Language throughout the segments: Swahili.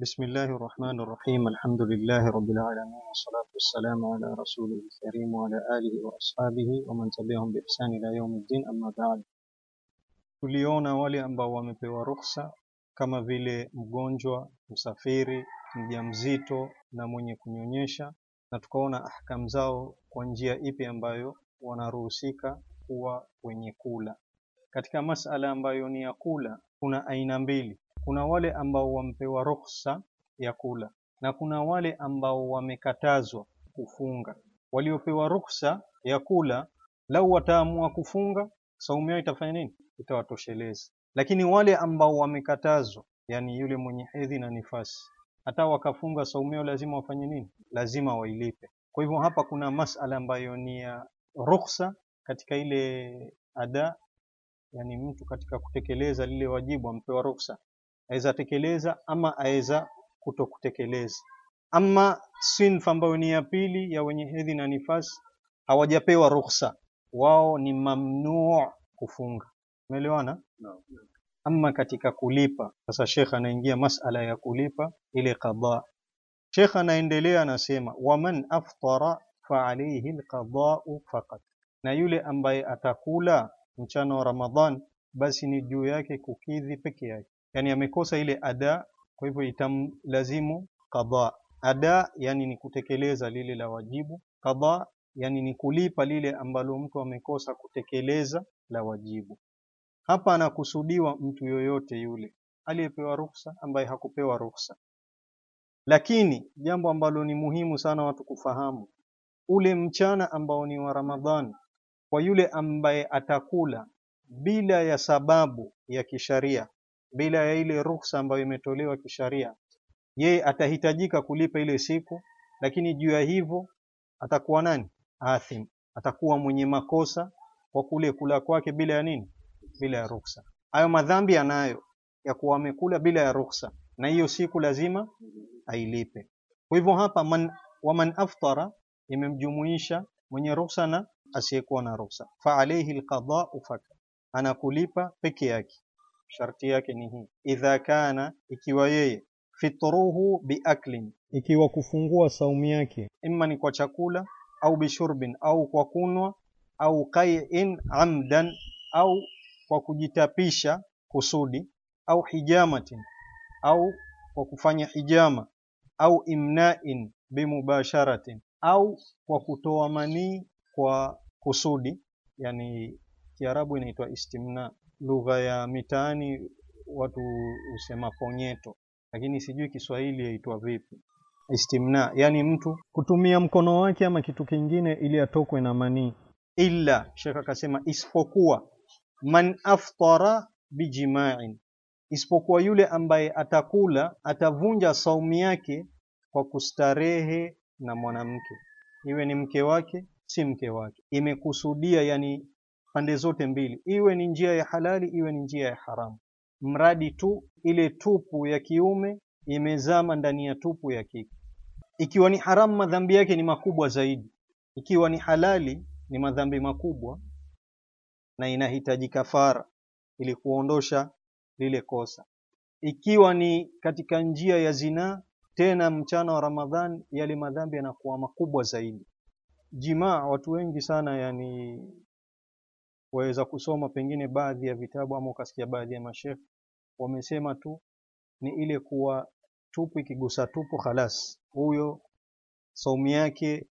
بسم الله الرحمن الرحيم الحمد لله رب العالمين والصلاة والسلام على رسوله الكريم وعلى آله وأصحابه ومن تبعهم بإحسان إلى يوم الدين أما بعد tuliona wale ambao wamepewa ruhusa kama vile mgonjwa, msafiri, mjamzito na mwenye kunyonyesha, na tukaona ahkam zao kwa njia ipi ambayo wanaruhusika kuwa wenye kula. Katika masala ambayo ni ya kula, kuna aina mbili. Kuna wale ambao wamepewa ruhusa ya kula na kuna wale ambao wamekatazwa kufunga. Waliopewa ruhusa ya kula, lau wataamua kufunga, saumu yao itafanya nini? Itawatosheleza. Lakini wale ambao wamekatazwa, yani yule mwenye hedhi na nifasi, hata wakafunga saumu yao lazima wafanye nini? Lazima wailipe. Kwa hivyo hapa kuna masala ambayo ni ya ruhusa katika ile ada, yani mtu katika kutekeleza lile wajibu ampewa ruhusa, aweza tekeleza ama aweza kuto kutekeleza. Ama sinfa ambayo ni ya pili ya wenye hedhi na nifasi, hawajapewa ruhusa, wao ni mamnuu kufunga. Umeelewana? Ama katika kulipa, sasa Sheikh anaingia masala ya kulipa ile qada. Sheikh anaendelea anasema, waman aftara fa alayhi alqada'u faqat, na yule ambaye atakula mchana wa Ramadhan, basi ni juu yake kukidhi peke yake, yani amekosa ile ada, kwa hivyo itamlazimu qada. Ada yani ni kutekeleza lile la wajibu, qada yani ni kulipa lile ambalo mtu amekosa kutekeleza la wajibu. Hapa anakusudiwa mtu yoyote yule aliyepewa ruhusa, ambaye hakupewa ruhusa. Lakini jambo ambalo ni muhimu sana watu kufahamu, ule mchana ambao ni wa Ramadhani, kwa yule ambaye atakula bila ya sababu ya kisharia, bila ya ile ruhusa ambayo imetolewa kisharia, yeye atahitajika kulipa ile siku, lakini juu ya hivyo atakuwa nani? Athim, atakuwa mwenye makosa kwa kule kula kwake bila ya nini? Bila ya ruhusa. Hayo madhambi anayo ya kuwa amekula bila ya ruhusa, na hiyo siku lazima ailipe. Kwa hivyo hapa man, waman aftara imemjumuisha mwenye ruhusa na asiyekuwa na ruhusa, fa alayhi alqada'u fakat, anakulipa peke yake. Sharti yake ni hii, idha kana, ikiwa yeye fitruhu biaklin, ikiwa kufungua saumu yake imma ni kwa chakula au bishurbin, au kwa kunwa au qai'in amdan, au kwa kujitapisha kusudi, au hijamatin, au kwa kufanya hijama, au imna'in bimubasharatin, au kwa kutoa manii kwa kusudi, yani Kiarabu inaitwa istimna, lugha ya mitaani watu husema ponyeto, lakini sijui Kiswahili yaitwa vipi. Istimna yani mtu kutumia mkono wake ama kitu kingine ili atokwe na manii. Illa, Sheikh akasema isipokuwa man aftara bijima'in, isipokuwa yule ambaye atakula atavunja saumu yake kwa kustarehe na mwanamke, iwe ni mke wake si mke wake, imekusudia yani pande zote mbili, iwe ni njia ya halali iwe ni njia ya haramu, mradi tu ile tupu ya kiume imezama ndani ya tupu ya kike. Ikiwa ni haramu, madhambi yake ni makubwa zaidi. Ikiwa ni halali, ni madhambi makubwa na inahitaji kafara ili kuondosha lile kosa. Ikiwa ni katika njia ya zinaa, tena mchana wa Ramadhan, yale madhambi yanakuwa makubwa zaidi. Jimaa, watu wengi sana yani waweza kusoma pengine baadhi ya vitabu ama ukasikia baadhi ya mashekhe wamesema tu ni ile kuwa tupu ikigusa tupu, khalas, huyo saumu yake,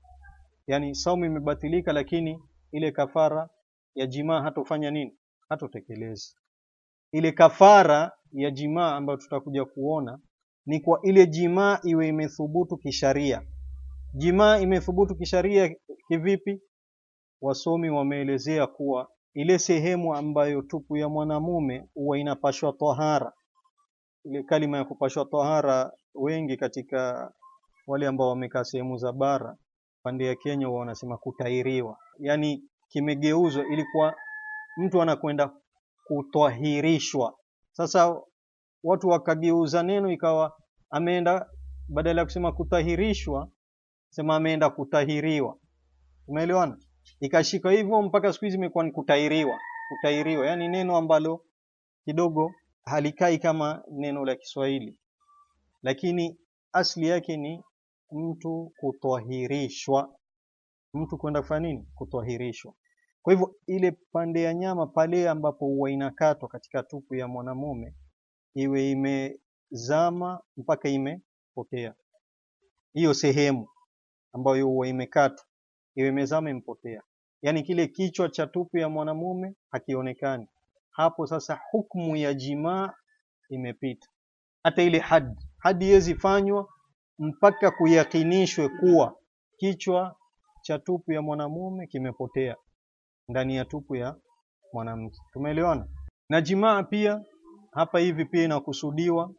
yani saumu imebatilika, lakini ile kafara ya jimaa hatofanya nini? Hatotekeleza ile kafara ya jimaa ambayo tutakuja kuona ni kwa ile jimaa iwe imethubutu kisharia. Jimaa imethubutu kisharia kivipi? Wasomi wameelezea kuwa ile sehemu ambayo tupu ya mwanamume huwa inapashwa tahara, ile kalima ya kupashwa tahara, wengi katika wale ambao wamekaa sehemu za bara pande ya Kenya huwa wanasema kutairiwa, yani kimegeuzwa, ilikuwa mtu anakwenda kutahirishwa. Sasa watu wakageuza neno ikawa ameenda, badala ya kusema kutahirishwa, sema ameenda kutahiriwa. Umeelewana? Ikashika hivyo mpaka siku hizi imekuwa ni kutairiwa. Kutairiwa yani neno ambalo kidogo halikai kama neno la Kiswahili. lakini asli yake ni mtu kutwahirishwa, mtu kwenda kufanya nini? Kutwahirishwa. Kwa hivyo ile pande ya nyama pale ambapo huwa inakatwa katika tupu ya mwanamume iwe imezama mpaka imepotea, hiyo sehemu ambayo huwa imekatwa iwe imezama imepotea, yaani kile kichwa cha tupu ya mwanamume hakionekani. Hapo sasa hukumu ya jimaa imepita. Hata ile hadi hadi iwezi fanywa mpaka kuyakinishwe kuwa kichwa cha tupu ya mwanamume kimepotea ndani ya tupu ya mwanamke. Tumeelewana? Na jimaa pia hapa hivi pia inakusudiwa,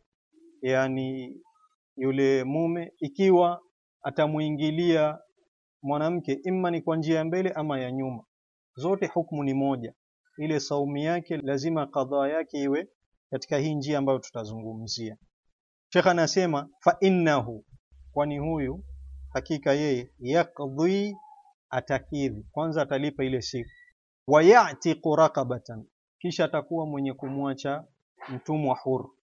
yani yule mume ikiwa atamuingilia mwanamke imma ni kwa njia ya mbele ama ya nyuma, zote hukumu ni moja. Ile saumu yake lazima kadhaa yake iwe katika hii njia ambayo tutazungumzia. Sheikh anasema fa innahu, kwani huyu hakika yeye yakdhi, atakidhi kwanza, atalipa ile siku, wa ya'tiqu raqabatan, kisha atakuwa mwenye kumwacha mtumwa huru.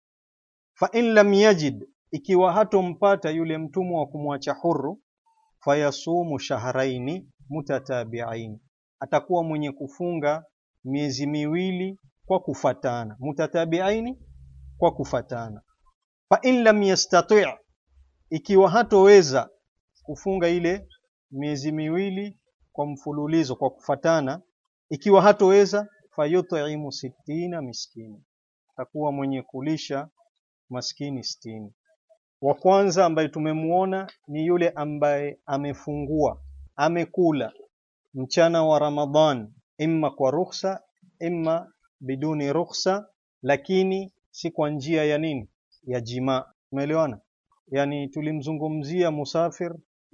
Fa in lam yajid, ikiwa hatompata yule mtumwa wa kumwacha huru, fayasumu shahraini mutatabi'ain, atakuwa mwenye kufunga miezi miwili kwa kufatana, mutatabi'aini, kwa kufatana. Fa in lam yastati', ikiwa hatoweza kufunga ile miezi miwili kwa mfululizo kwa kufatana, ikiwa hatoweza, fayut'imu sittina miskini, atakuwa mwenye kulisha maskini sitini. Wa kwanza ambaye tumemuona ni yule ambaye amefungua amekula mchana wa Ramadhan, imma kwa rukhsa, imma biduni rukhsa, lakini si kwa njia ya nini, ya jimaa. Umeelewana? Yani tulimzungumzia musafir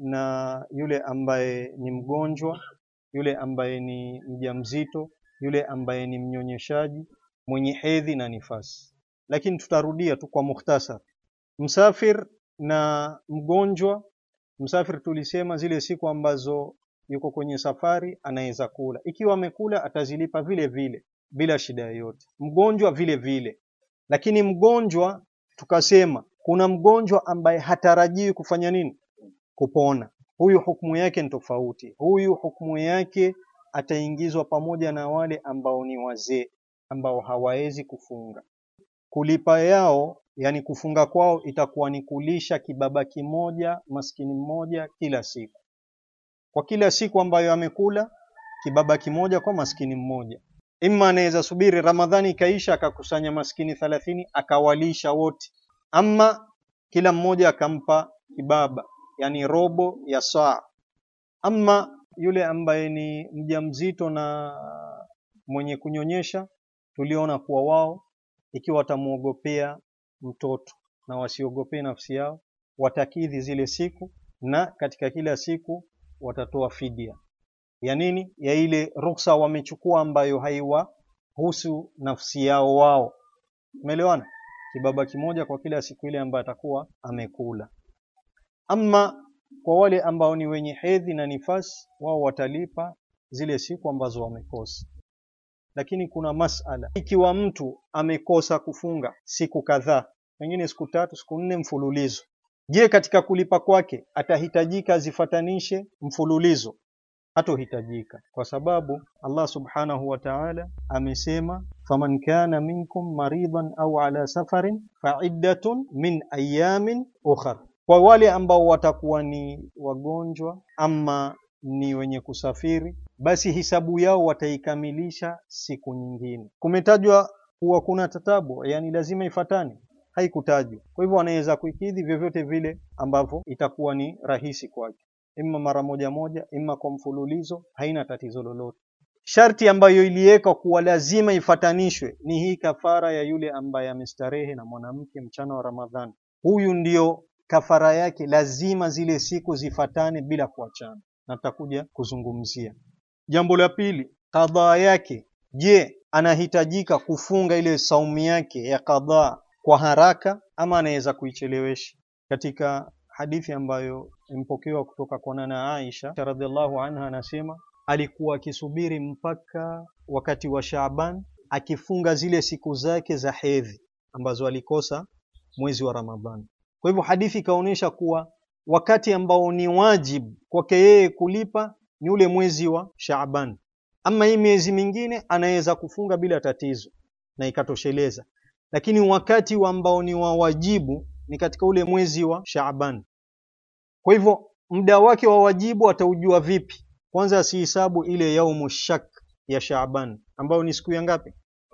na yule ambaye ni mgonjwa, yule ambaye ni mjamzito, yule ambaye ni mnyonyeshaji, mwenye hedhi na nifasi, lakini tutarudia tu kwa mukhtasar. Msafir na mgonjwa. Msafir tulisema zile siku ambazo yuko kwenye safari anaweza kula, ikiwa amekula atazilipa vile vile bila shida yoyote. Mgonjwa vile vile, lakini mgonjwa tukasema kuna mgonjwa ambaye hatarajiwi kufanya nini, kupona. Huyu hukumu yake ni tofauti. Huyu hukumu yake ataingizwa pamoja na wale ambao ni wazee ambao hawawezi kufunga. Kulipa yao yani kufunga kwao itakuwa ni kulisha kibaba kimoja maskini mmoja kila siku, kwa kila siku ambayo amekula kibaba kimoja kwa maskini mmoja. Imma anaweza subiri Ramadhani ikaisha akakusanya maskini thalathini akawalisha wote, ama kila mmoja akampa kibaba, yani robo ya saa. Ama yule ambaye ni mjamzito na mwenye kunyonyesha, tuliona kuwa wao ikiwa watamwogopea mtoto na wasiogopee nafsi yao, watakidhi zile siku, na katika kila siku watatoa fidia ya nini, ya ile ruksa wamechukua ambayo haiwahusu nafsi yao wao. Umeelewana? Kibaba kimoja kwa kila siku ile ambayo atakuwa amekula. Ama kwa wale ambao ni wenye hedhi na nifasi, wao watalipa zile siku ambazo wamekosa. Lakini kuna masala, ikiwa mtu amekosa kufunga siku kadhaa, pengine siku tatu, siku nne mfululizo, je, katika kulipa kwake atahitajika azifatanishe mfululizo? Hatohitajika, kwa sababu Allah subhanahu wa ta'ala amesema, faman kana minkum maridan au ala safarin faiddatun min ayamin ukhar, kwa wale ambao watakuwa ni wagonjwa ama ni wenye kusafiri, basi hisabu yao wataikamilisha siku nyingine. Kumetajwa kuwa kuna tatabu, yani lazima ifatane, haikutajwa. Kwa hivyo wanaweza kuikidhi vyovyote vile ambavyo itakuwa ni rahisi kwake, imma mara moja moja, imma kwa mfululizo, haina tatizo lolote. Sharti ambayo iliwekwa kuwa lazima ifatanishwe ni hii kafara ya yule ambaye amestarehe na mwanamke mchana wa Ramadhani. Huyu ndio kafara yake, lazima zile siku zifatane bila kuachana na tutakuja kuzungumzia. Jambo la pili, kadhaa yake. Je, anahitajika kufunga ile saumu yake ya kadhaa kwa haraka ama anaweza kuichelewesha? Katika hadithi ambayo imepokewa kutoka kwa nana Aisha radhiallahu anha, anasema alikuwa akisubiri mpaka wakati wa Shaaban akifunga zile siku zake za hedhi ambazo alikosa mwezi wa Ramadhani. Kwa hivyo hadithi ikaonyesha kuwa wakati ambao ni wajibu kwake yeye kulipa ni ule mwezi wa Shaaban. Ama hii miezi mingine anaweza kufunga bila tatizo na ikatosheleza, lakini wakati wa ambao ni wa wajibu ni katika ule mwezi wa Shaaban. Kwa hivyo muda wake wa wajibu ataujua vipi? Kwanza asihisabu ile yaumu shak ya Shaaban ambayo ni siku ya ngapi?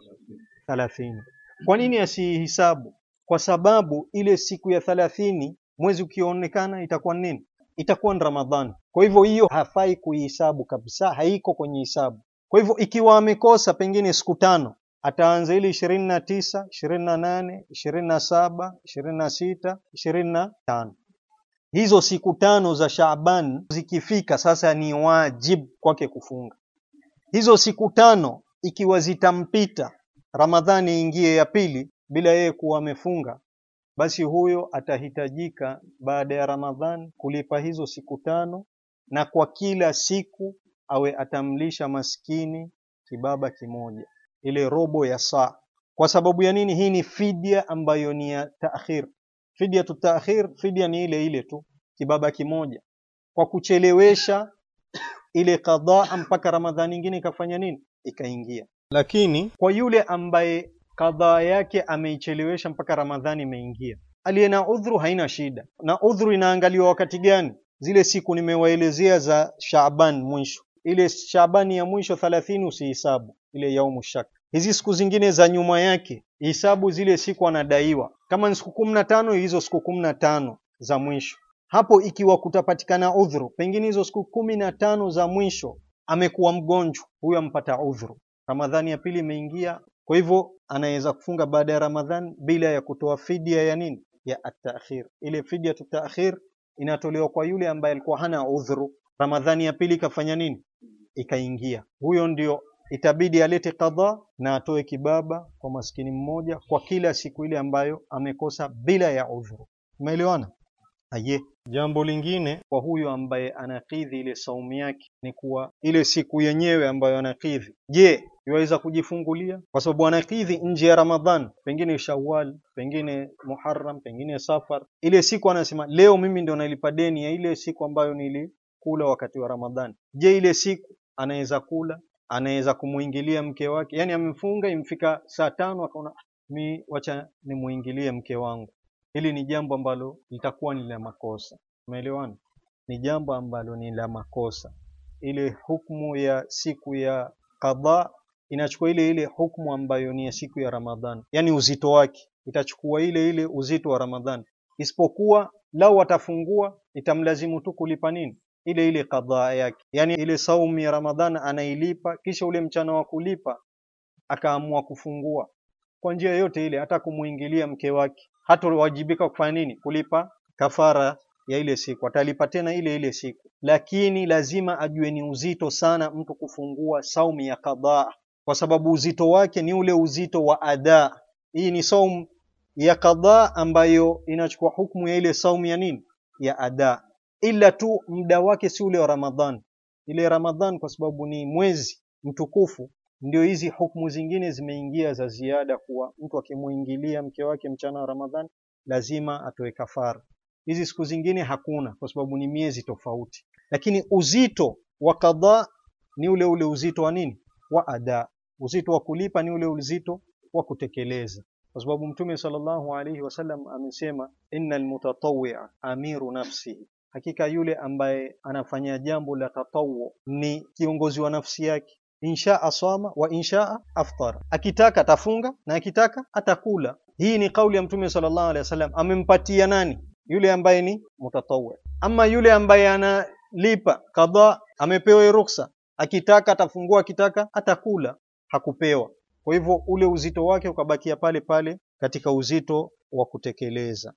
thalathini. Kwa nini asihisabu? Kwa sababu ile siku ya thalathini mwezi ukionekana itakuwa nini? Itakuwa ni Ramadhani. Kwa hivyo hiyo hafai kuihisabu kabisa, haiko kwenye hisabu. Kwa hivyo ikiwa amekosa pengine siku tano, ataanza ile ishirini na tisa, ishirini na nane, ishirini na saba, ishirini na sita, ishirini na tano. Hizo siku tano za Shaaban zikifika, sasa ni wajibu kwake kufunga. Hizo siku tano ikiwa zitampita, Ramadhani ingie ya pili bila yeye kuwa amefunga, basi huyo atahitajika baada ya Ramadhani kulipa hizo siku tano, na kwa kila siku awe atamlisha maskini kibaba kimoja, ile robo ya saa. Kwa sababu ya nini? Hii ni fidia ambayo ni ya taakhir. Fidia tu taakhir, fidia ni ile ile tu, kibaba kimoja, kwa kuchelewesha ile kadhaa mpaka Ramadhani nyingine ikafanya nini? Ikaingia. Lakini kwa yule ambaye kadhaa yake ameichelewesha mpaka Ramadhani imeingia, aliye na udhuru haina shida. Na udhuru inaangaliwa wakati gani? Zile siku nimewaelezea za Shaaban mwisho, ile Shaabani ya mwisho thalathini usihisabu ile yaumu shak. Hizi siku zingine za nyuma yake hisabu zile siku anadaiwa, kama ni siku kumi na tano hizo siku kumi na tano za mwisho hapo ikiwa kutapatikana udhuru, pengine hizo siku kumi na tano za mwisho amekuwa mgonjwa, huyo ampata udhuru. Ramadhani ya pili imeingia, kwa hivyo anaweza kufunga baada ya Ramadhani bila ya kutoa fidia ya nini, ya atakhir. Ile fidia tu taakhir inatolewa kwa yule ambaye alikuwa hana udhuru, Ramadhani ya pili ikafanya nini, ikaingia, huyo ndio itabidi alete kadhaa na atoe kibaba kwa maskini mmoja kwa kila siku ile ambayo amekosa bila ya udhuru. Umeelewana? Aye, jambo lingine kwa huyo ambaye anakidhi ile saumu yake ni kuwa ile siku yenyewe ambayo anakidhi, je, iwaweza kujifungulia? Kwa sababu anakidhi nje ya Ramadhan, pengine Shawwal, pengine Muharram, pengine Safar. Ile siku anasema leo mimi ndio nalipa deni ya ile siku ambayo nilikula wakati wa Ramadhan. Je, ile siku anaweza kula? Anaweza kumuingilia mke wake? Yani amefunga imfika saa tano akaona mi wacha nimuingilie mke wangu Hili ni jambo ambalo litakuwa ni la makosa. Umeelewana? Ni jambo ambalo ni la makosa. Ile hukumu ya siku ya kadhaa inachukua ile ile hukumu ambayo ni ya siku ya Ramadhan, yaani uzito wake itachukua ile ile uzito wa Ramadhan, isipokuwa lau atafungua itamlazimu tu kulipa nini, ile ile kadhaa yake, yaani ile saumu ya Ramadhan anailipa, kisha ule mchana wa kulipa akaamua kufungua kwa njia yote ile, hata kumuingilia mke wake hatawajibika kufanya nini? Kulipa kafara ya ile siku, atalipa tena ile ile siku, lakini lazima ajue ni uzito sana mtu kufungua saumu ya kadhaa, kwa sababu uzito wake ni ule uzito wa adaa. Hii ni saumu ya kadhaa ambayo inachukua hukumu ya ile saumu ya nini, ya adaa, ila tu muda wake si ule wa Ramadhan. Ile Ramadhan kwa sababu ni mwezi mtukufu ndio hizi hukumu zingine zimeingia za ziada, kuwa mtu akimuingilia mke wake mchana wa Ramadhani lazima atoe kafara. Hizi siku zingine hakuna, kwa sababu ni miezi tofauti, lakini uzito wa kadhaa ni ule ule uzito wa nini, wa ada. Uzito wa kulipa ni ule uzito wa kutekeleza, kwa sababu Mtume sallallahu alaihi wasallam amesema, innal mutatawwi'a amiru nafsihi, hakika yule ambaye anafanya jambo la tatawu ni kiongozi wa nafsi yake inshaa swama wa inshaa aftara, akitaka atafunga na akitaka atakula. Hii ni kauli ya Mtume sallallahu alaihi wasallam. Amempatia nani? Yule ambaye ni mutatawwi. Ama yule ambaye analipa kadhaa, amepewa ruksa, akitaka atafungua, akitaka atakula, hakupewa. Kwa hivyo ule uzito wake ukabakia pale pale katika uzito wa kutekeleza.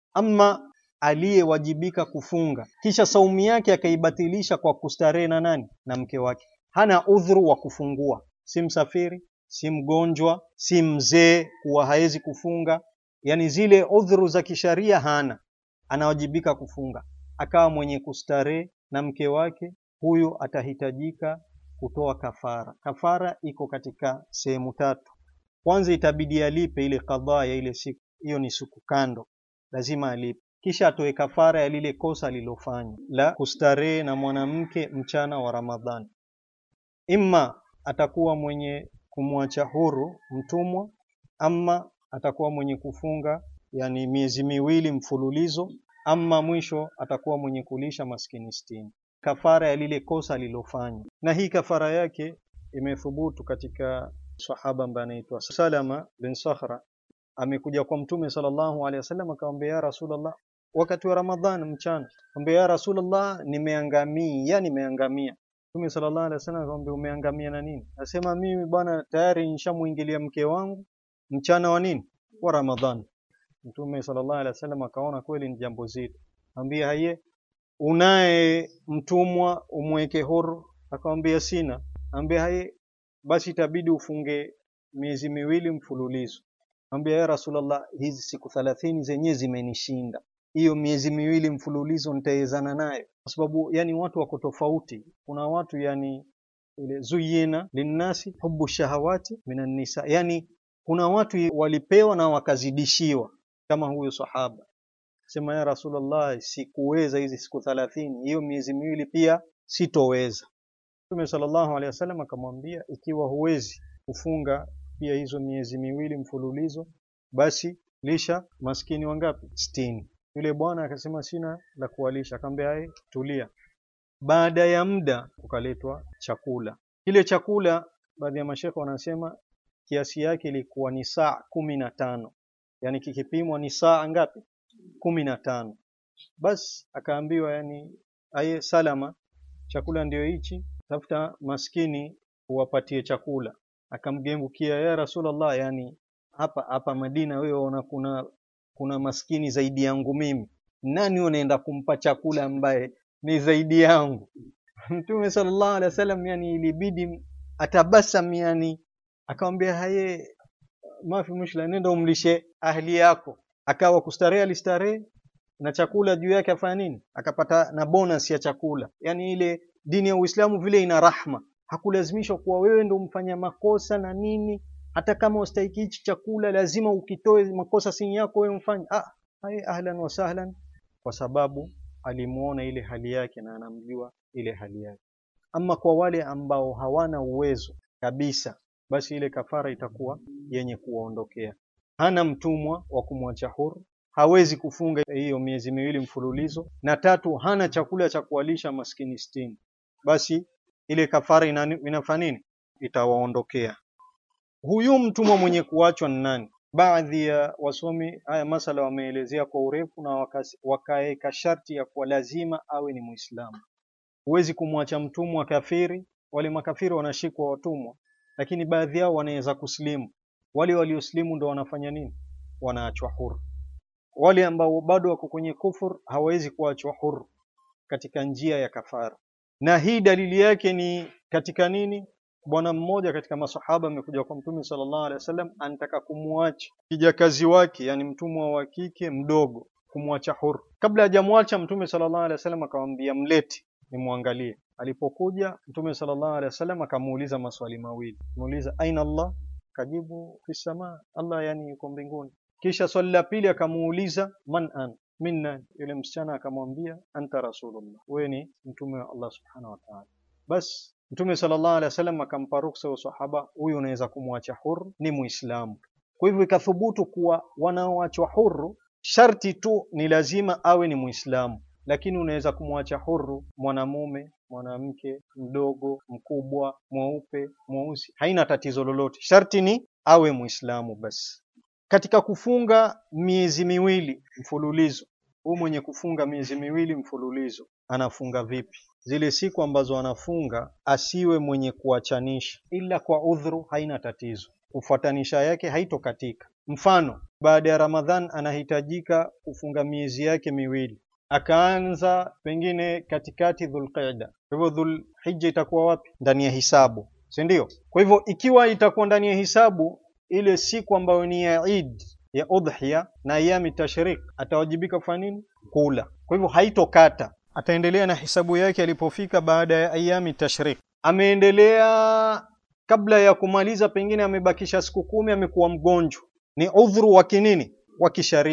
Ama aliyewajibika kufunga kisha saumu yake akaibatilisha kwa kustarehe na nani? Na mke wake hana udhuru wa kufungua, si msafiri, si mgonjwa, si mzee kuwa hawezi kufunga, yani zile udhuru za kisharia hana, anawajibika kufunga, akawa mwenye kustarehe na mke wake, huyu atahitajika kutoa kafara. Kafara iko katika sehemu tatu. Kwanza itabidi alipe ile kadhaa ya ile siku, hiyo ni siku kando, lazima alipe. kisha atoe kafara ya lile kosa alilofanya la kustarehe na mwanamke mchana wa Ramadhani. Imma atakuwa mwenye kumwacha huru mtumwa, ama atakuwa mwenye kufunga yani miezi miwili mfululizo, ama mwisho atakuwa mwenye kulisha maskini sitini, kafara ya lile kosa alilofanya. Na hii kafara yake imethubutu katika sahaba ambaye anaitwa Salama bin Sakhra amekuja kwa Mtume sallallahu alaihi wasallam akamwambia, ya Rasulullah, wakati wa Ramadhan mchana, akamwambia ya Rasulullah, nimeangamia, nimeangamia. Mtume sallallahu alaihi wasallam akamwambia, umeangamia na nini? Nasema mimi bwana, tayari nishamuingilia mke wangu mchana wa nini, wa Ramadhan. Mtume sallallahu alaihi wasallam akaona kweli ni jambo zito, akamwambia haye, unaye mtumwa umweke huru? Akamwambia sina. Akamwambia haye, basi itabidi ufunge miezi miwili mfululizo. Ambia ya Rasulullah, hizi siku thalathini zenyewe zimenishinda, hiyo miezi miwili mfululizo nitawezana nayo? Kwa sababu yani watu wako tofauti. Kuna watu yani ile zuyina linnasi hubu shahawati minan nisa, yani kuna watu walipewa na wakazidishiwa, kama huyo sahaba sema, ya Rasulullah, sikuweza hizi siku thalathini, hiyo miezi miwili pia sitoweza. Mtume sallallahu alaihi wasallam akamwambia, ikiwa huwezi kufunga pia hizo miezi miwili mfululizo, basi lisha maskini wangapi? Sitini. Yule bwana akasema sina la kuwalisha, akamwambia hai, tulia. Baada ya muda kukaletwa chakula. Kile chakula baadhi ya mashekhe wanasema kiasi yake ilikuwa ni saa kumi na tano, yani kikipimwa ni saa ngapi? kumi na tano. Basi akaambiwa yani, aye Salama, chakula ndio hichi, tafuta maskini uwapatie chakula akamgengukia ya Rasulullah, yani hapa hapa Madina wewe ona kuna kuna maskini zaidi yangu mimi, nani unaenda kumpa chakula ambaye ni zaidi yangu? Mtume sallallahu alaihi wasallam yani ilibidi atabasam, yani akamwambia haye, mafi mushla, nenda umlishe ahli yako. Akawa kustarehe, alistarehe na chakula juu yake, afanya nini? Akapata na bonus ya chakula. Yani ile dini ya Uislamu vile ina rahma hakulazimishwa kuwa wewe ndo mfanya makosa na nini. Hata kama ustahiki hichi chakula lazima ukitoe, makosa si yako wewe mfanye. Ah, hai ahlan wa sahlan, kwa sababu alimuona ile hali yake na anamjua ile hali yake. Ama kwa wale ambao hawana uwezo kabisa, basi ile kafara itakuwa yenye kuwaondokea. Hana mtumwa wa kumwacha huru, hawezi kufunga hiyo miezi miwili mfululizo, na tatu, hana chakula cha kuwalisha maskini sitini, basi ile kafara inafanya nini? Itawaondokea. Huyu mtumwa mwenye kuachwa ni nani? Baadhi ya wasomi haya masala wameelezea kwa urefu na wakaweka sharti ya kuwa lazima awe ni Muislamu. Huwezi kumwacha mtumwa kafiri. Wale makafiri wanashikwa watumwa, lakini baadhi yao wanaweza kusilimu. Wale waliosilimu ndo wanafanya nini? Wanaachwa huru. Wale ambao bado wako kwenye kufur hawawezi kuachwa huru katika njia ya kafara na hii dalili yake ni katika nini? Bwana mmoja katika masahaba amekuja kwa Mtume sallallahu alaihi wasallam, anataka kumwacha kijakazi wake, yani mtumwa wa kike mdogo, kumwacha huru. Kabla hajamwacha Mtume sallallahu alaihi wasallam akamwambia, mlete nimwangalie. Alipokuja Mtume sallallahu alaihi wasallam akamuuliza maswali mawili, muuliza aina Allah, kajibu fi samaa, Allah yani yuko mbinguni. Kisha swali la pili akamuuliza man an minna yule msichana akamwambia anta rasulullah, wewe ni mtume wa Allah subhanahu wa ta'ala. Bas Mtume sallallahu alaihi wasallam akampa ruksa wa sahaba, huyu unaweza kumwacha huru, ni Muislamu. Kwa hivyo ikathubutu kuwa wanaoachwa huru sharti tu ni lazima awe ni Muislamu, lakini unaweza kumwacha huru mwanamume, mwanamke, mdogo, mkubwa, mweupe, mweusi, haina tatizo lolote, sharti ni awe Muislamu basi. Katika kufunga miezi miwili mfululizo, huyu mwenye kufunga miezi miwili mfululizo anafunga vipi? Zile siku ambazo anafunga asiwe mwenye kuachanisha, ila kwa udhuru, haina tatizo, kufuatanisha yake haitokatika. Mfano, baada ya Ramadhan anahitajika kufunga miezi yake miwili, akaanza pengine katikati Dhulqaida, kwa hivyo Dhulhijja itakuwa wapi? Ndani ya hisabu, si ndio? Kwa hivyo ikiwa itakuwa ndani ya hisabu ile siku ambayo ni ya Eid ya udhiya na ayami tashrik, atawajibika kufanya nini? Kula. Kwa hivyo haitokata, ataendelea na hisabu yake alipofika baada ya ayami tashrik. Ameendelea kabla ya kumaliza, pengine amebakisha siku kumi, amekuwa mgonjwa, ni udhuru wa kinini, wa kisharia.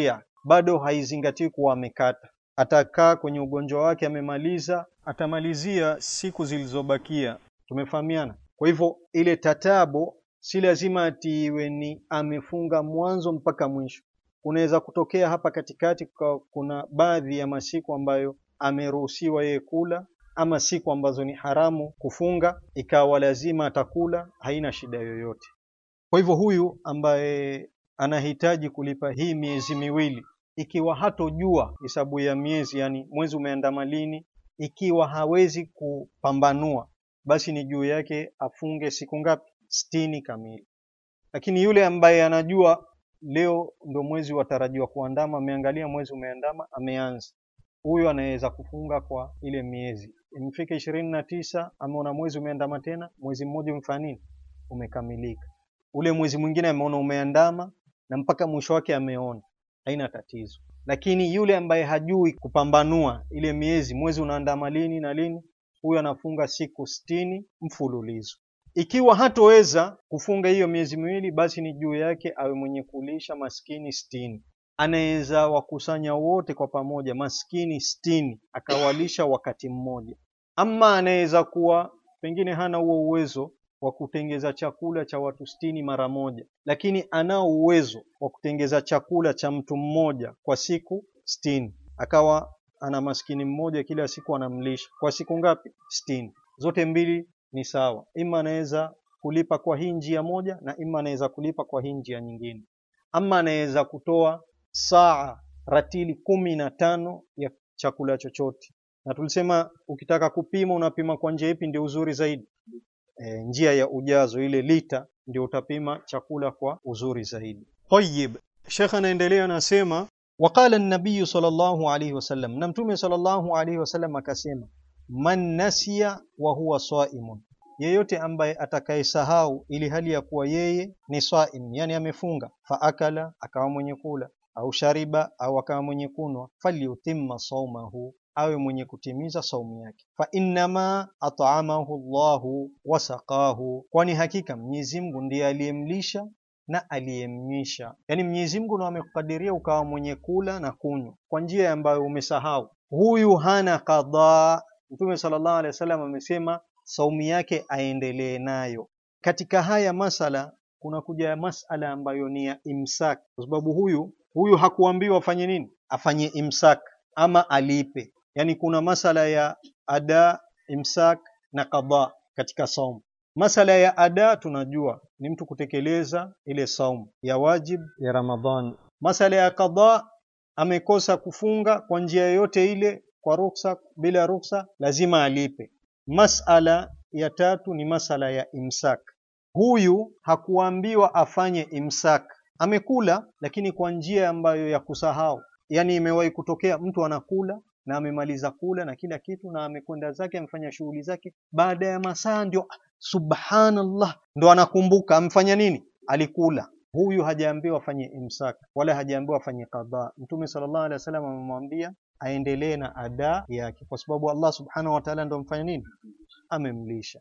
bado haizingatiwi kuwa amekata. Atakaa kwenye ugonjwa wake amemaliza, atamalizia siku zilizobakia. Tumefahamiana? Kwa hivyo ile tatabo si lazima ati iwe ni amefunga mwanzo mpaka mwisho. Kunaweza kutokea hapa katikati kwa kuna baadhi ya masiku ambayo ameruhusiwa yeye kula ama siku ambazo ni haramu kufunga, ikawa lazima atakula, haina shida yoyote. Kwa hivyo huyu ambaye anahitaji kulipa hii miezi miwili, ikiwa hatojua hesabu ya miezi, yani mwezi umeandama lini, ikiwa hawezi kupambanua, basi ni juu yake afunge siku ngapi? Sitini kamili. Lakini yule ambaye anajua leo ndo mwezi watarajiwa kuandama, ameangalia mwezi umeandama, ameanza huyu anaweza kufunga kwa ile miezi imefika ishirini na tisa, ameona mwezi umeandama tena, mwezi mmoja umefanya nini? Umekamilika. Ule mwezi mwingine ameona umeandama na mpaka mwisho wake ameona, haina tatizo. Lakini yule ambaye hajui kupambanua ile miezi, mwezi unaandama lini na lini, huyu anafunga siku sitini mfululizo. Ikiwa hatoweza kufunga hiyo miezi miwili, basi ni juu yake awe mwenye kulisha maskini sitini anaweza wakusanya wote kwa pamoja maskini sitini akawalisha wakati mmoja. Ama anaweza kuwa pengine hana huo uwezo wa kutengeza chakula cha watu sitini mara moja, lakini anao uwezo wa kutengeza chakula cha mtu mmoja kwa siku sitini, akawa ana maskini mmoja kila siku anamlisha kwa siku ngapi? Sitini. Zote mbili ni sawa, ima anaweza kulipa kwa hii njia moja na ima anaweza kulipa kwa hii njia nyingine, ama anaweza kutoa saa ratili kumi na tano ya chakula chochote, na tulisema ukitaka kupima unapima kwa njia ipi ndio uzuri zaidi? E, njia ya ujazo ile lita ndio utapima chakula kwa uzuri zaidi. Tayyib, Sheikh anaendelea anasema, waqala an-nabiy sallallahu alayhi wasallam, na mtume sallallahu alayhi wasallam akasema, man nasiya wa huwa saimun, yeyote ambaye atakayesahau ili hali ya kuwa yeye ni saim, yani amefunga, fa akala, akawa mwenye kula au shariba au akawa mwenye kunwa, falyutimma saumahu, awe mwenye kutimiza saumu yake. Fa innama at'amahu Allahu wasaqahu, kwani hakika Mwenyezi Mungu ndiye aliyemlisha na aliyemnywisha. Yani Mwenyezi Mungu ndo amekukadiria ukawa mwenye kula na kunywa kwa njia ambayo umesahau. Huyu hana qadha. Mtume sallallahu alaihi wasallam amesema saumu yake aendelee nayo. Katika haya masala kuna kuja masala ambayo ni ya imsak, kwa sababu huyu huyu hakuambiwa afanye nini, afanye imsak ama alipe. Yani kuna masala ya ada, imsak na qada katika saumu. Masala ya ada tunajua ni mtu kutekeleza ile saumu ya wajib ya Ramadhan. Masala ya qada, amekosa kufunga kwa njia yoyote ile, kwa ruksa, bila ruksa, lazima alipe. Masala ya tatu ni masala ya imsak. Huyu hakuambiwa afanye imsak, amekula lakini kwa njia ambayo ya kusahau. Yani imewahi kutokea mtu anakula na amemaliza kula na kila kitu na amekwenda zake amefanya shughuli zake, baada ya masaa ndio subhanallah, ndo anakumbuka amefanya nini, alikula. Huyu hajaambiwa afanye imsak wala hajaambiwa afanye qadha. Mtume sallallahu alaihi wasallam amemwambia aendelee na ada yake, kwa sababu Allah subhanahu wa ta'ala ndo amfanya nini, amemlisha.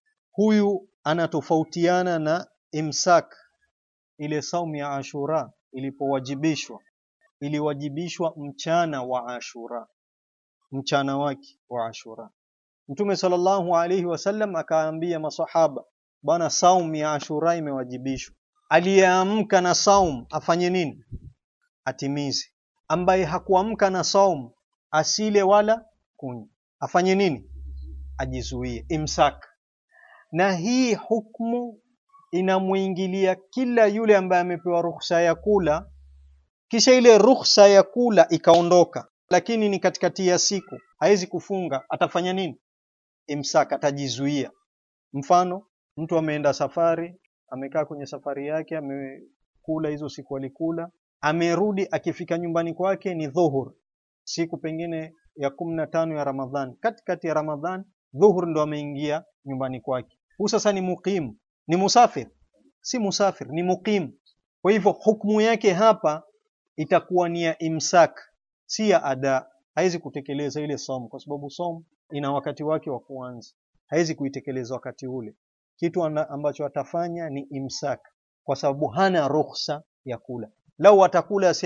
Huyu anatofautiana na imsak. Ile saumu ya Ashura ilipowajibishwa, iliwajibishwa mchana wa Ashura, mchana wake wa Ashura. Mtume sallallahu alaihi wasallam akaambia masahaba, bwana, saumu ya Ashura imewajibishwa. Aliyeamka na saum afanye nini? Atimize. Ambaye hakuamka na saum asile wala kunywa, afanye nini? Ajizuie, imsak. Na hii hukmu inamwingilia kila yule ambaye amepewa ruhusa ya kula, kisha ile ruhusa ya kula ikaondoka, lakini ni katikati ya siku, hawezi kufunga, atafanya nini? Imsak, atajizuia. Mfano, mtu ameenda safari, amekaa kwenye safari yake, amekula hizo siku alikula, amerudi, akifika nyumbani kwake ni dhuhur, siku pengine ya kumi na tano ya Ramadhan, katikati ya Ramadhan, dhuhur ndo ameingia nyumbani kwake. Huu sasa ni muqim, ni musafir, si musafir, ni muqim. Kwa hivyo hukumu yake hapa itakuwa ni ya imsak, si ya ada. Haizi kutekeleza ile somo, kwa sababu somo ina wakati wake wa kuanza, haizi kuitekeleza wakati ule. Kitu ambacho atafanya ni imsak, kwa sababu hana ruhusa ya kula. Lau atakula aseme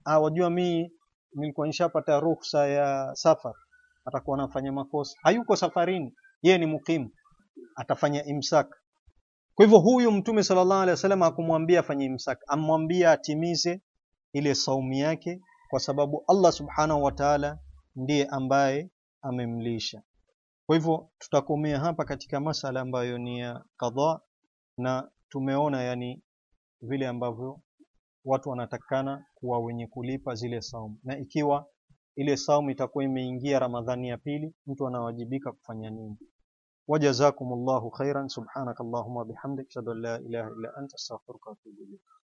ah, wajua mi nilikuwa nishapata ruhusa ya safar, atakuwa anafanya makosa. Hayuko safarini, yeye ni mukimu, atafanya imsak. Kwa hivyo huyu Mtume sallallahu alaihi wasallam hakumwambia afanye imsak, amwambia atimize ile saumu yake, kwa sababu Allah subhanahu wa ta'ala ndiye ambaye amemlisha. Kwa hivyo tutakomea hapa katika masala ambayo ni ya qadha, na tumeona yani vile ambavyo watu wanatakana kuwa wenye kulipa zile saumu, na ikiwa ile saumu itakuwa imeingia Ramadhani ya pili, mtu anawajibika kufanya nini? Wajazakumullahu khairan, subhanakallahumma bihamdik, ashhadu an la ilaha illa anta, astaghfiruka wa atubu ilayk.